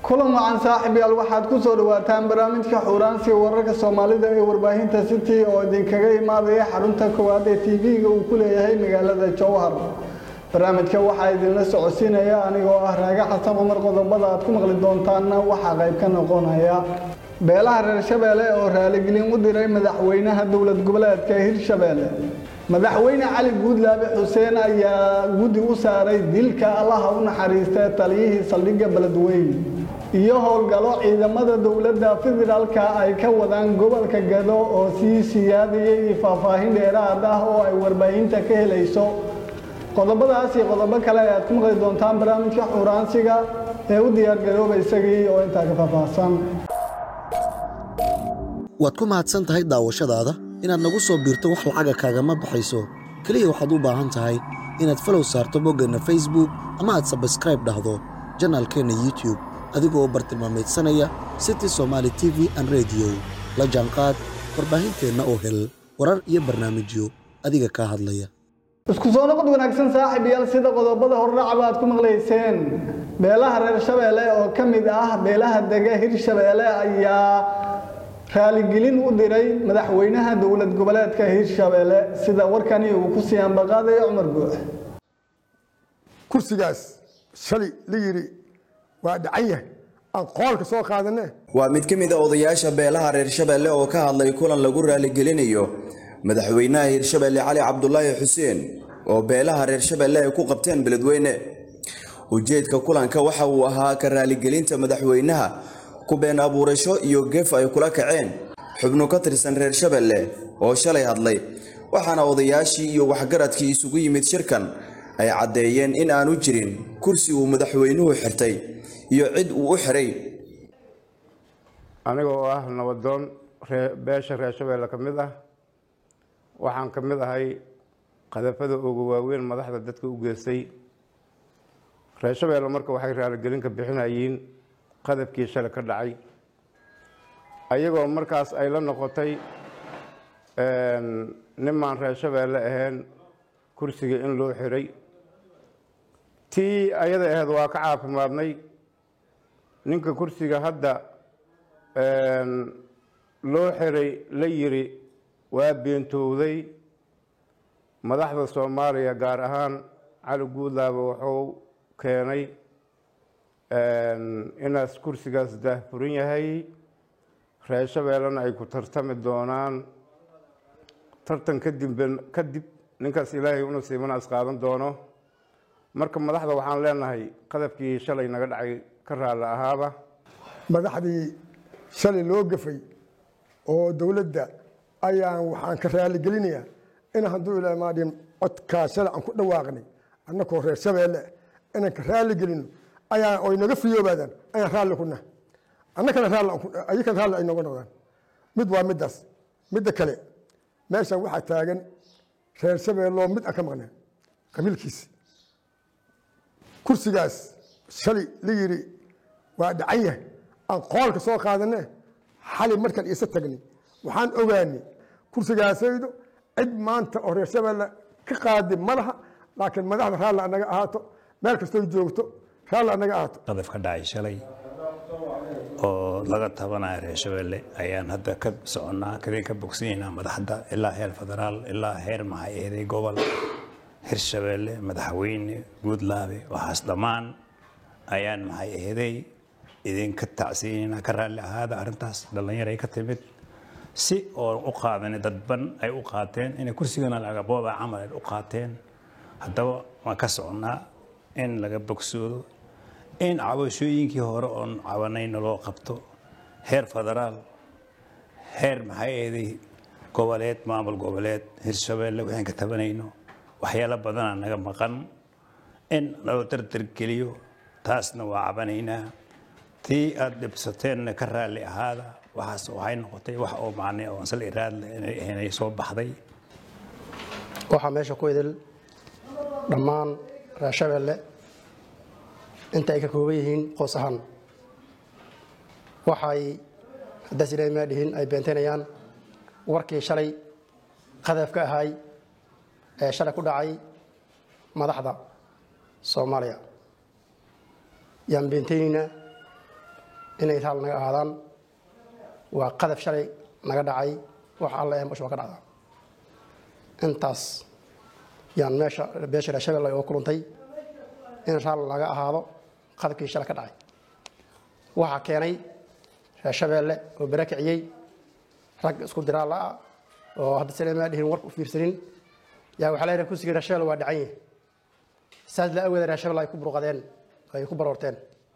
kulan wacan saaxiibyaal waxaad ku soo dhawaataan barnaamijka xuuraansiga wararka soomaalida ee warbaahinta city oo idinkaga imaadaya xarunta koowaad ee tv-ga uu ku leeyahay magaalada jowhar barnaamijka waxaa idinla socodsiinaya anigoo ah raaga xasan cumar qodobada aad ku maqli doontaanna waxaa qayb ka noqonaya beelaha reer shabeelle oo raaligelin u diray madaxweynaha dowlad goboleedka hirshabeelle madaxweyne cali guudlaabe xuseen ayaa guddi u saaray dilka allaha u naxariistay taliyihii saldhigga beledweyne iyo howlgalo ciidamada dowladda federaalka ay ka wadaan gobolka gado oo sii siyaadayay iyo faahfaahin dheeraad ah oo ay warbaahinta ka helayso qodobadaas iyo qodobo kale ayaad ku maqli doontaan barnaamijka xuraansiga ee u diyaargarooba isagii oo intaa ka faahfaahsan waad ku mahadsan tahay daawashadaada inaad nagu soo biirto wax lacaga kaagama baxayso keliya waxaad u baahan tahay inaad falow saarto boggeenna facebook ama aad sabskraib dhahdo janaalkeenna youtube adigoo u bartilmaamaydsanaya city somaali t v an rediyo la jaanqaad warbaahinteenna oo hel warar iyo barnaamijyo adiga kaa hadlaya isku soo noqod wanaagsan saaxiibayaal sida qodobada hordhacaba aad ku maqlayseen beelaha reer shabeelle oo ka mid ah beelaha dega hirshabeelle ayaa raaligelin u diray madaxweynaha dowlad goboleedka hirshabeelle sida warkani uu ku sii ambaqaadaya cumar guux kursigaas shalay la yidhi waa dhacan yahay aan qoolka soo qaadane waa mid ka mid a odayaasha beelaha reer shabeelle oo ka hadlay kulan lagu raaligelinayo madaxweynaha hirshabeelle cali cabdulaahi xuseen oo beelaha reer shabeelle ay ku qabteen beledweyne ujeedka kulanka waxa uu ahaa ka raaligelinta madaxweynaha ku been abuurasho iyo gef ay kula kaceen xubno ka tirsan reer shabeelle oo shalay hadlay waxaana odayaashii iyo waxgaradkii isugu yimid shirkan ay caddeeyeen in aanu jirin kursi uu madaxweynuhu xirtay iyo cid uu u xiray aniga oo ah nabadoon beesha reer shabeelle ka mid ah waxaan ka mid ahay qadafada ugu waaweyn madaxda dadka u geystay reer shabeelle marka waxay raaligelin ka bixinayeen qadabkii shalay ka dhacay ayagoo markaas ay la noqotay nimaan reer shabeelle ahayn kursiga in loo xiray tii ayada ahayd waa ka caafimaadnay ninka kursiga hadda loo xiray la yiri waa beentowday madaxda soomaaliya gaar ahaan cali guudlaaba wuxuu keenay inaas kursigaas daahfuran yahay reer shabeellena ay ku tartami doonaan tartan kadib kadib ninkaas ilaahay una siimanaas qaadan doono marka madaxda waxaan leenahay qadabkii shalay naga dhacay ka raalli ahaaba madaxdii shalay loo gafay oo dowladda ayaan waxaan ka raaligelinayaa in hadduu ilamaadhin codkaa shalay aan ku dhawaaqnay annakoo reer shabeelle inaan ka raaligelino ayaa oy naga fiyoobaadaan ayaan raalli ku nahay annakana raalliayakan raalli ay nooga noqdaan mid waa middaas midda kale meeshan waxaa taagan reer shabeelloo mid aan ka maqnaa qabiilkiisi kursigaas shalay la yidhi waa dhacan yahay aan qoolka soo qaadane xali markaan isa tagnay waxaan ogaanay kursigaasaydo cid maanta oo reer shabeelle ka qaadi ma laha laakiin madaxda raalli anaga ahaato meel kastoo joogto raalli anaga ahaato qadaf ka dhacay shalay oo laga tabanayo reer shabeelle ayaan hadda ka soconnaa kadin ka bogsanaynaa madaxda ilaa heer federaal ilaa heer maxay eeday gobol hirshabeelle madaxweyne guudlaabe waxaas dhammaan ayaan maxay eeday idinka tacsiinaynaa ka raalli ahaada arrintaas dhallinyaray ka timid si oo u qaadani dadban ay u qaateen inay kursigana lagabooba camal ay u qaateen haddaba waan ka soconnaa in laga bogsoodo in cabashooyinkii hore oon cabanayna loo qabto heer federaal heer maxay eeday goboleed maamul goboleed hirshabeelle waxaan ka tabanayno waxyaalo badana naga maqan in loo dardargeliyo taasna waa cabanaynaa tii aad dhibsateenna ka raalli ahaada waxaas waxay noqotay wax oo macne oo ansal iraadle inay soo baxday waxaa meesha ku idil dhammaan reer shabeelle inta ay ka kooban yihiin qoos ahaan waxay haddaas ilaahay maa dhihin ay beenteynayaan warkii shalay qadaf ka ahay ee shalay ku dhacay madaxda soomaaliya yaan beenteynaynaa inay raal naga ahaadaan waa qadaf shalay naga dhacay wax alla ee meesha waa ka dhacdaa intaas yaan meesha beesha reer shabeelle oo kulantay in raal laga ahaado qadafkii shalay ka dhacay waxaa keenay reer shabeelle oo bere kiciyey rag isku diraa la-a oo hadda saleemaa dhihin warka u fiirsanin yaa waxaa leeyahay kursigii reer shabeelle waa dhacan yahay saas la aweeda reer shabeelle ay ku burqadeen ay ku baroorteen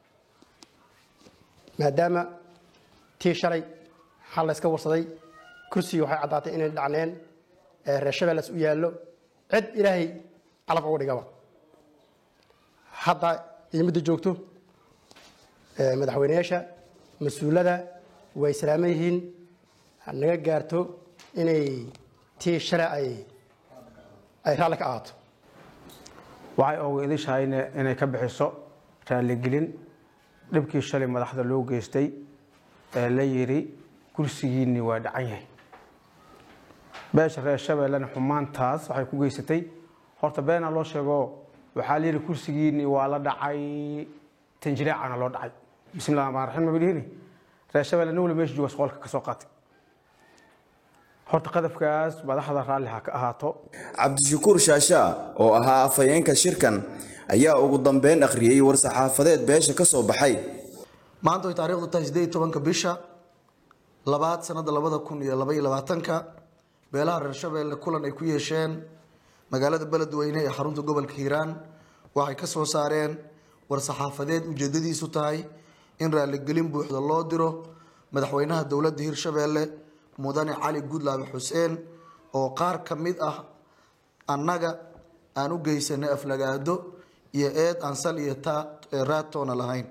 maadaama tii shalay xal la iska warsaday kursigii waxay caddaatay inay dhacneen ee reer shabeelles u yaallo cid ilaahay calaf uga dhigaba hadda iyo midda joogto ee madaxweyneyaasha mas-uulada way salaaman yihiin naga gaarto inay tii shalay ay ay raalli ka ahaato waxay ogu idishahay inay ka bixiso raaligelin dhibkii shalay madaxda loo geystay ee la yidhi kursigiinni waa dhacan yahay beesha reer shabeellena xumaantaas waxay ku geysatay horta beenaa loo sheego waxaa la yidhi kursigiinni waa la dhacay tanjireecana loo dhacay bismillahi raxmaan raxiim ma bidhihini reer shabeelle nin wali meesha jooga soqolka ka soo qaatay horta qadafkaas madaxda raalli ha ka ahaato cabdishakuur shaashaa oo ahaa afhayeenka shirkan ayaa ugu dambeyn akhriyey war-saxaafadeed beesha ka soo baxay maanta way taariikhdu tahay sideed iyo tobanka bisha labaad sanada labada kun iyo laba iyo labaatanka beelaha reer shabeelle kulan ay ku yeesheen magaalada beledweyne ee xarunta gobolka hiiraan waxay ka soo saareen war-saxaafadeed ujeedadiisu tahay in raaligelin buuxda loo diro madaxweynaha dowladda hirshabeelle mudane cali gudlaabe xuseen oo qaar ka mid ah annaga aan u geysanay aflagaado iyo eed aan sal iyo raatoona lahayn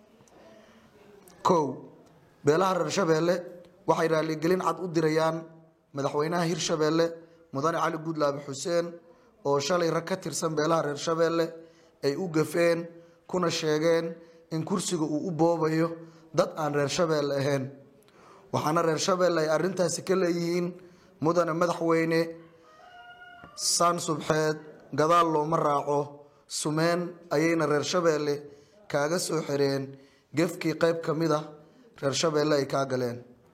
kow beelaha reer shabeelle waxay raaligelin cad u dirayaan madaxweynaha hirshabeelle mudane cali gudlaabe xuseen oo shalay rag ka tirsan beelaha reer shabeelle ay u gafeen kuna sheegeen in kursiga uu u boobayo dad aan reer shabeelle ahayn waxaana reer shabeelle ay arrintaasi ka leeyihiin mudane madaxweyne saan subxeed gadaal looma raaco sumeen ayayna reer shabeelle kaaga soo xireen gefkii qayb ka mid ah reer shabeelle ay kaa galeen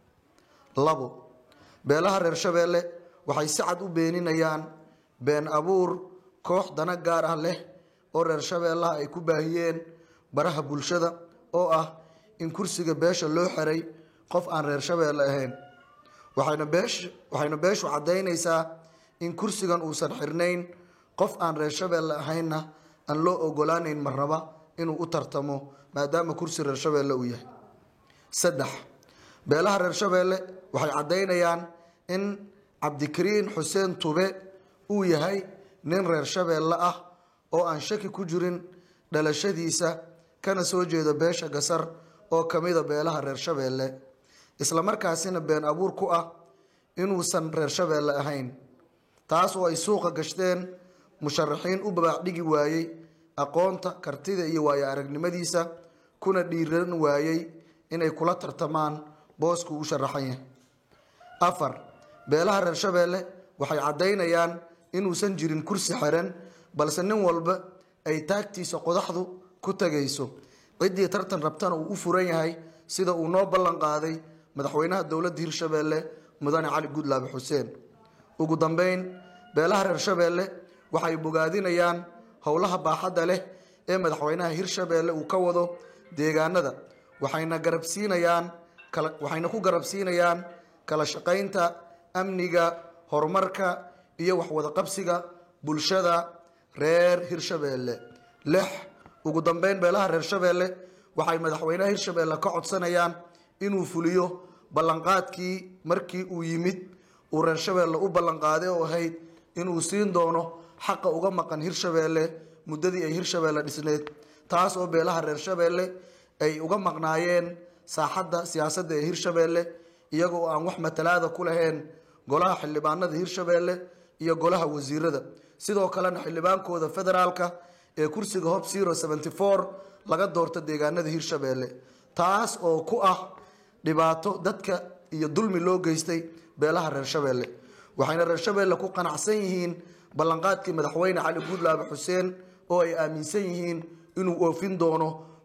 labo beelaha reer shabeelle waxay si cad u beeninayaan been abuur koox dana gaar ah leh oo reer shabeellaha ay ku baahiyeen baraha bulshada oo ah in kursiga beesha loo xiray qof aan reer shabeelle ahayn waxayna beesh waxayna beeshu caddaynaysaa in kursigan uusan xirnayn qof aan reer shabeelle ahaynna aan loo ogolaanayn marnaba inuu u tartamo maadaama kursi reer shabeelle uu yahay saddex beelaha reer shabeelle waxay caddaynayaan in cabdikariin xuseen tube uu yahay nin reer shabeelle ah oo aan shaki ku jirin dhalashadiisa kana soo jeeda beesha gasar oo ka mida beelaha reer shabeelle islamarkaasina been abuur ku ah inuusan reer shabeelle ahayn taas oo ay suuqa gashteen musharaxiin u babaacdhigi waayey aqoonta kartida iyo waayo aragnimadiisa kuna dhiiran waayey inay kula tartamaan boosku u sharaxan yahay afar beelaha reer shabeelle waxay caddaynayaan inuusan jirin kursi xiran balse nin walba ay taagtiisa qodaxdu ku tagayso ciddii tartan rabtana uu u furan yahay sida uu noo ballan qaaday madaxweynaha dowladda hirshabeelle mudane cali gudlaabe xuseen ugu dambeyn beelaha reer shabeelle waxay bogaadinayaan howlaha baaxadda leh ee madaxweynaha hirshabeelle uu ka wado deegaanada waxayna garabsiinayaan kala waxayna ku garabsiinayaan kala shaqaynta amniga horumarka iyo waxwada qabsiga bulshada reer hirshabeelle lix ugu dambeyn beelaha reer shabeelle waxay madaxweynaha hirshabeelle ka codsanayaan inuu fuliyo ballanqaadkii markii uu yimid uu reer shabeelle u ballanqaaday oo ahayd inuu siin doono xaqa uga maqan hirshabeelle muddadii ay hirshabeelle dhisneed taas oo beelaha reer shabeelle ay uga maqnaayeen saaxadda siyaasadda ee hirshabeelle iyagoo aan wax matalaada ku lahayn golaha xildhibaanada hirshabeelle iyo golaha wasiirada sidoo kalena xildhibaankooda federaalka ee kursiga hob zero seventy four laga doorto deegaanada hirshabeelle taas oo ku ah dhibaato dadka iyo dulmi loo geystay beelaha reer shabeelle waxayna reer shabeelle ku qanacsan yihiin ballanqaadkii madaxweyne cali guudlaabe xuseen oo ay aaminsan yihiin inuu oofin doono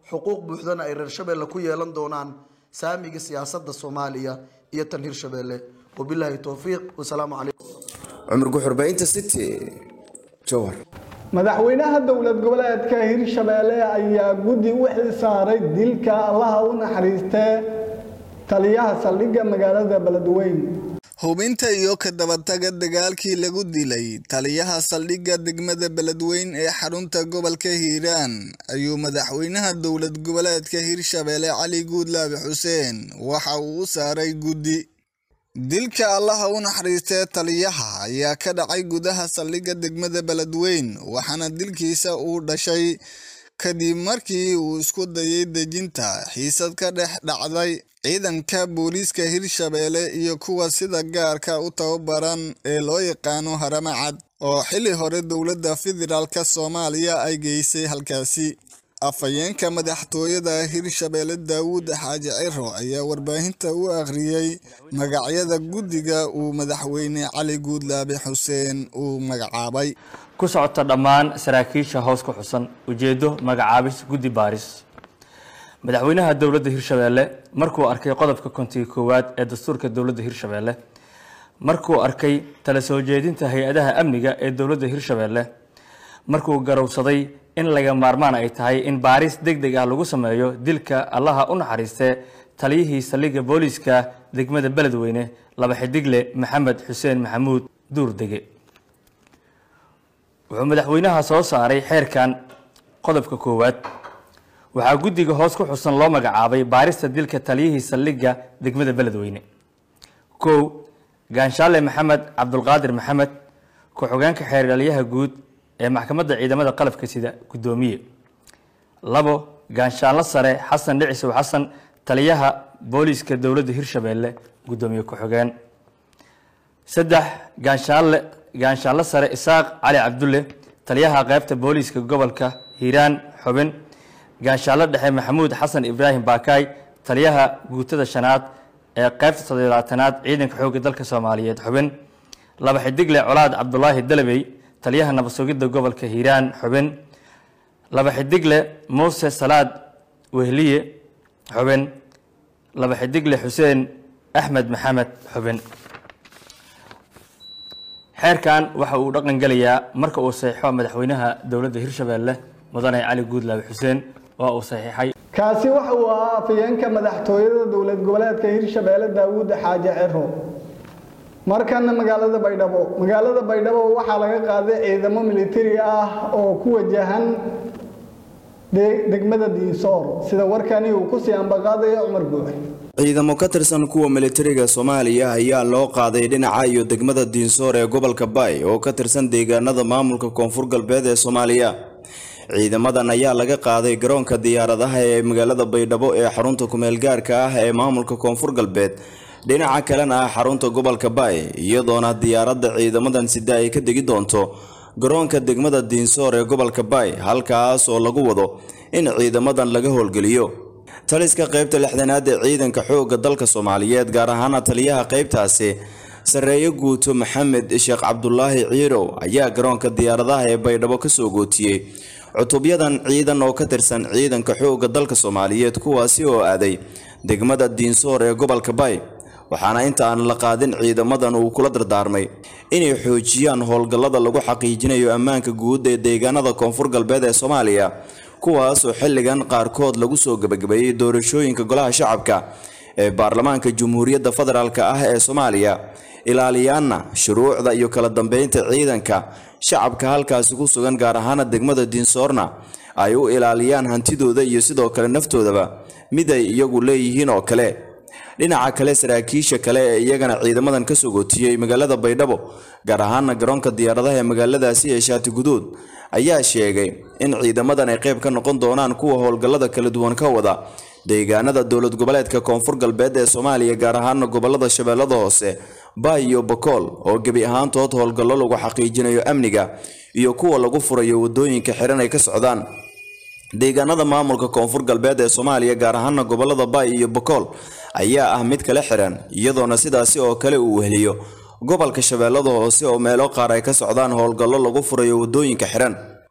xuquuq buuxdana ay reer shabeelle ku yeelan doonaan saamiga siyaasadda soomaaliya iyo tan hirshabeelle wabilaahi towfiiq wasalaamu calaykum cumar guxurbaynta city jowhar madaxweynaha dowlad goboleedka hirshabeelle ayaa guddi u xilsaaray dilka allaha u naxariistee taliyaha saldhigga magaalada beledweyne hubinta iyo ka dabataga dagaalkii lagu dilay taliyaha saldhigga degmada beledweyne ee xarunta gobolka hiiraan ayuu madaxweynaha dowlad goboleedka hirshabeelle cali guudlaabe xuseen waxa uu u saaray guddi dilka allaha u naxariistee taliyaha ayaa ka dhacay gudaha saldhigga degmada beledweyne waxaana dilkiisa uu dhashay kadib markii uu isku dayay dejinta xiisad ka dhex dhacday ciidanka booliiska hirshabeelle iyo kuwa sida gaarka u tababaran ee loo yaqaano haramacad oo xili hore dowladda federaalka soomaaliya ay geysay halkaasi afhayeenka madaxtooyada hirshabeelle daawuud xaaji ciro ayaa warbaahinta u akhriyey magacyada guddiga uu madaxweyne cali guudlaabe xuseen uu magacaabay ku socota dhammaan saraakiisha hoos ku xusan ujeeddo magacaabis guddi baaris madaxweynaha dowladda hirshabeelle markuu arkay qodobka kontiga koowaad ee dastuurka dowladda hirshabeelle markuu arkay tala soo jeedinta hay-adaha amniga ee dowladda hirshabeelle markuu garowsaday in laga maarmaan ay tahay in baaris deg deg ah lagu sameeyo dilka allaha u naxariistee taliyihii saldhigga booliiska degmada beledweyne laba xidigle maxamed xuseen maxamuud duurdege wuxuu madaxweynaha soo saaray xeerkan qodobka koowaad waxaa guddiga hoos ku xusan loo magacaabay baarista dilka taliyihii saldhigga degmada beledweyne kow gaanshaale maxamed cabdulqaadir maxamed ku-xogeenka xeerdhaliyaha guud ee maxkamadda ciidamada qalabka sida guddoomiye labo gaanshaanlo sare xasan dhicisow xasan taliyaha booliiska dowladda hirshabeelle guddoomiye ku-xogeen saddex gaanshaanle gaanshaanlo sare isaaq cali cabdulle taliyaha qaybta booliiska gobolka hiiraan xubin gaanshaanlo dhexe maxamuud xasan ibraahim baakaay taliyaha guutada shanaad ee qaybta toddobaatanaad ciidanka xoogga dalka soomaaliyeed xubin laba xidigle colaad cabdulaahi dalabey taliyaha nabad sugidda gobolka hiiraan xubin laba xidigle muuse salaad wehliye xubin laba xidigle xuseen axmed maxamed xubin xeerkan waxa uu dhaqan gelayaa marka uu saxiixo madaxweynaha dowladda hirshabeelle mudane cali guudlaabe xuseen waa uu saxiixay kaasi waxa uu ahaa afhayeenka madaxtooyada dowlad goboleedka hirshabeelle daawuud xaaji ciro markana magaalada baydhabo magaalada baydhabo waxaa laga qaaday ciidamo militari ah oo ku wajahan degmada diinsoor sida warkani uu kusii ambaqaadaya cumar guuxe ciidamo ka tirsan kuwa militariga soomaaliya ayaa loo qaaday dhinaca iyo degmada diinsoor ee gobolka baay oo ka tirsan deegaanada maamulka koonfur galbeed ee soomaaliya ciidamadan ayaa laga qaaday garoonka diyaaradaha ee magaalada baydhabo ee xarunta kumeel gaarka ah ee maamulka koonfur galbeed dhinaca kalena ah xarunta gobolka baay iyadoona diyaaradda ciidamadan sida ay ka degi doonto garoonka degmada diinsoor ee gobolka baay halkaas oo lagu wado in ciidamadan laga howlgeliyo taliska qaybta lixdanaad ee ciidanka xoogga dalka soomaaliyeed gaar ahaana taliyaha qaybtaasi sarreeye guuto maxamed sheekh cabdulaahi ciirow ayaa garoonka diyaaradaha ee baydhabo kasoo gootiyey cutubyadan ciidan oo ka tirsan ciidanka xoogga dalka soomaaliyeed kuwaasi oo aaday degmada diinsoor ee gobolka baay waxaana inta aan la qaadin ciidamadan uu kula dardaarmay inay xoojiyaan howlgallada lagu xaqiijinayo ammaanka guud ee deegaanada koonfur galbeed ee soomaaliya kuwaasoo xilligan qaarkood lagu soo gebagabeeyey doorashooyinka golaha shacabka ee baarlamaanka jamhuuriyadda federaalk ah ee soomaaliya ilaaliyaana shuruucda iyo kala dambeynta ciidanka shacabka halkaasi ku sugan gaar ahaana degmada diinsoorna ay u ilaaliyaan hantidooda iyo sidoo kale naftoodaba mid ay iyagu leeyihiin oo kale dhinaca kale saraakiisha kale ee iyagana ciidamadan ka soo gootiyey magaalada baydhabo gaar ahaana garoonka diyaaradaha ee magaaladaasi ee shaati guduud ayaa sheegay in ciidamadan ay qayb ka noqon doonaan kuwa howlgallada kala duwan ka wada deegaanada dowlad goboleedka koonfur galbeed ee soomaaliya gaar ahaana gobolada shabeellada hoose baay iyo bakool oo gebi ahaantood howlgallo lagu xaqiijinayo amniga iyo kuwa lagu furayo wadooyinka xiran ay ka socdaan deegaanada maamulka koonfur galbeed ee soomaaliya gaar ahaana gobolada baay iyo bakool ayaa ah mid kala xiran iyadoona sidaasi oo kale uu weheliyo gobolka shabeellada hoose oo meelo qaar ay ka socdaan howlgallo lagu furayo wadooyinka xiran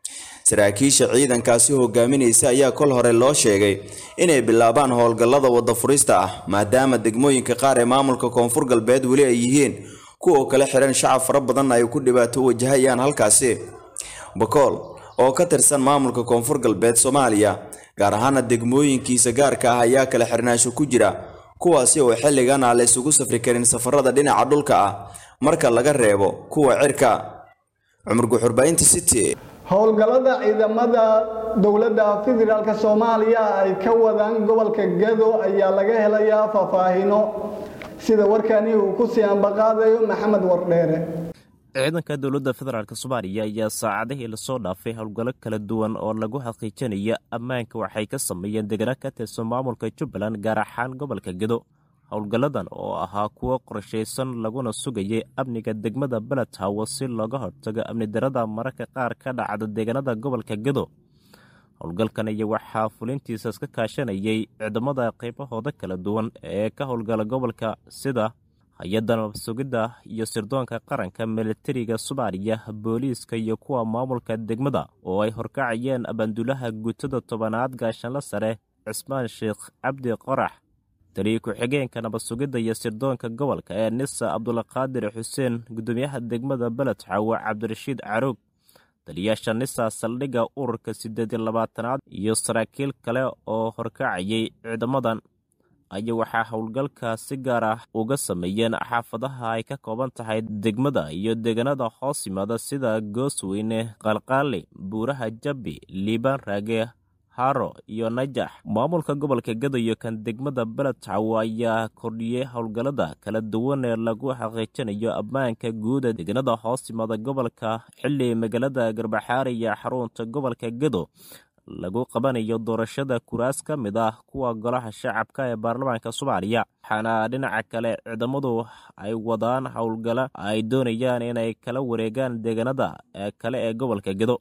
saraakiisha ciidankaasi hogaaminaysa ayaa kol hore loo sheegay inay bilaabaan howlgallada wadda furista ah maadaama degmooyinka qaar ee maamulka koonfur galbeed weli ay yihiin kuwa kala xiran shacab fara badanna ay ku dhibaato wajahayaan halkaasi bakool oo ka tirsan maamulka koonfur galbeed soomaaliya gaar ahaana degmooyinkiisa gaarka ah ayaa kala xirnaansho ku jira kuwaasi oo xilligan aan la isugu safri karin safarada dhinaca dhulka ah marka laga reebo kuwa cirka cumar guxurbaynta city howlgallada ciidamada dowladda federaalk soomaaliya ay ka wadaan gobolka gado ayaa laga helayaa faahfaahino sida warkani uu ku sii ambaqaadayo maxamed wardheere ciidanka dowladda federaalk soomaaliya ayaa saacadihii lasoo dhaafay howlgallo kala duwan oo lagu xaqiijinaya ammaanka waxay ka sameeyeen degana ka tirsan maamulka jubbaland gaar ahaan gobolka gedo howlgalladan oo ahaa kuwo qorshaysan laguna sugayay amniga degmada beledhawo si looga hortago amni darada mararka qaar ka dhacda deegaanada gobolka gedo howlgalkan iyo waxaa fulintiisa iska kaashanayay ciidamada qaybahooda kala duwan ee ka howlgala gobolka sida hay-adda nabad-sugidda iyo sirdoonka qaranka militariga soomaaliya booliiska iyo kuwa maamulka degmada oo ay horkacayeen abaandulaha guutada tobanaad gaashanla sare cismaan sheekh cabdi qorax taliya ku-xigeenka nabad-sugidda iyo sirdoonka gobolka ee nisa cabdulqaadir xuseen gudoomiyaha degmada beledxawo cabdirashiid caruug taliyaasha nisa saldhigga ururka siddeed iyo labaatanaad iyo saraakiil kale oo horkacayay ciidamadan ayaa waxaa howlgalka si gaar ah uga sameeyeen xaafadaha ay ka kooban tahay degmada iyo deegaanada hoos yimaada sida goosweyne qalqaali buuraha jabbi liibaan raage haro iyo najax maamulka gobolka gado iyo kan degmada beledxawo ayaa kordhiyey howlgallada kala duwan ee lagu xaqiijinayo ammaanka guuda deegaanada hoos yimaada gobolka xilli magaalada garbaxaari iyo xarunta gobolka gado lagu qabanayo doorashada kuraas ka mid ah kuwa golaha shacabka ee baarlamaanka soomaaliya waxaana dhinaca kale ciidamadu ay wadaan howlgala ay doonayaan inay kala wareegaan deegaanada kale ee gobolka gedo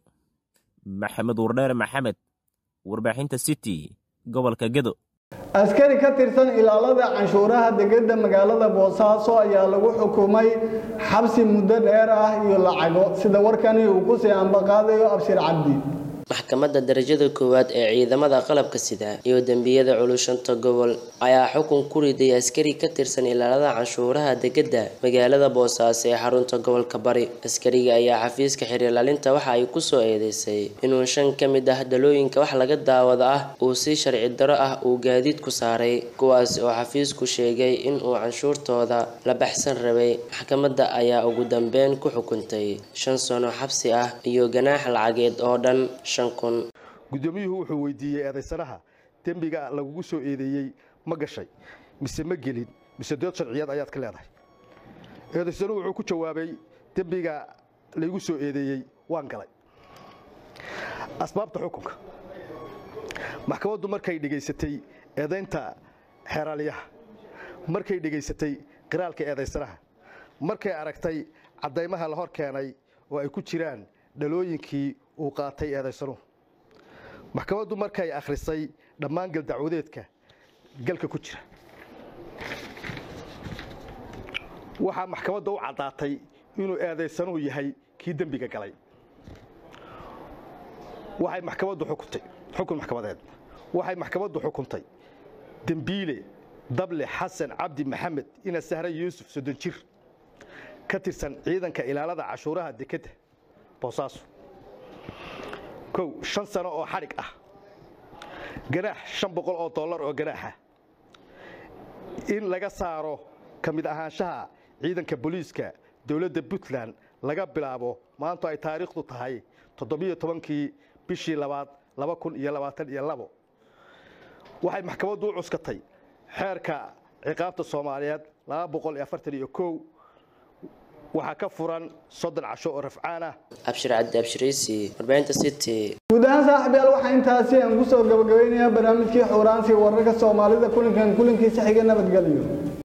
maxamed wardheere maxamed warbaaxinta city gobolka gedo askari ka tirsan ilaalada canshuuraha degedda magaalada boosaaso ayaa lagu xukumay xabsi muddo dheer ah iyo lacago sida warkani uu ku sii ambaqaadayo abshir cabdi maxkamadda darajada koowaad ee ciidamada qalabka sida iyo dembiyada culushanta gobol ayaa xukun ku riday askari ka tirsan ilaalada canshuuraha degedda magaalada boosaaso ee xarunta gobolka bari askariga ayaa xafiiska xiriirlaalinta waxa ay kusoo eedeysay inuu shan ka mid ah dalooyinka wax laga daawado ah uu si sharci daro ah uu gaadiid ku saaray kuwaas oo xafiisku sheegay in uu canshuurtooda la baxsan rabay maxkamadda ayaa ugu dambeyn ku xukuntay shan sano xabsi ah iyo ganaax lacageed oo dhan guddoomiyuhu wuxuu weydiiyey eedaysanaha dembiga lagugu soo eedeeyey ma gashay mise ma gelin mise dood sharciyeed ayaad ka leedahay eedaysanuhu wuxuu ku jawaabay dembiga laygu soo eedeeyey waan galay asbaabta xukunka maxkamaddu markay dhegaysatay eedaynta xeeraalyaha markay dhegaysatay qiraalka eedaysanaha markay aragtay caddaymaha la hor keenay oo ay ku jiraan dhalooyinkii uu qaatay eedaysanuhu maxkamaddu markay akhrisay dhammaan galdacwadeedka galka ku jira waxaa maxkamadda u caddaatay inuu eedaysanuhu yahay kii dembiga galay waxay maxkamaddu xukuntay xukun maxkamadeed waxay maxkamaddu xukuntay dembiile dable xasan cabdi maxamed ina sahre yuusuf soddon jir ka tirsan ciidanka ilaalada cashuuraha dekedda boosaaso kow shan sano oo xadhig ah ganaax shan boqol oo dollar oo ganaaxa in laga saaro ka mid ahaanshaha ciidanka booliiska dowladda puntland laga bilaabo maantu ay taariikhdu tahay toddobiyo tobankii bishii labaad laba kun iyo labaatan iyo labo waxay maxkamaddu u cuskatay xeerka ciqaabta soomaaliyeed laba boqol iyo afartan iyo kow waxaa ka furan soddon casho oo rafcaan ah abshir cabdi abshiriisi warbaahinta city guud ahaan saaxiibyaal waxaa intaasi aan kusoo gabagabeynayaa barnaamijkii xuuraansi wararka soomaalida kulankan kulankiisa xiga nabadgelyo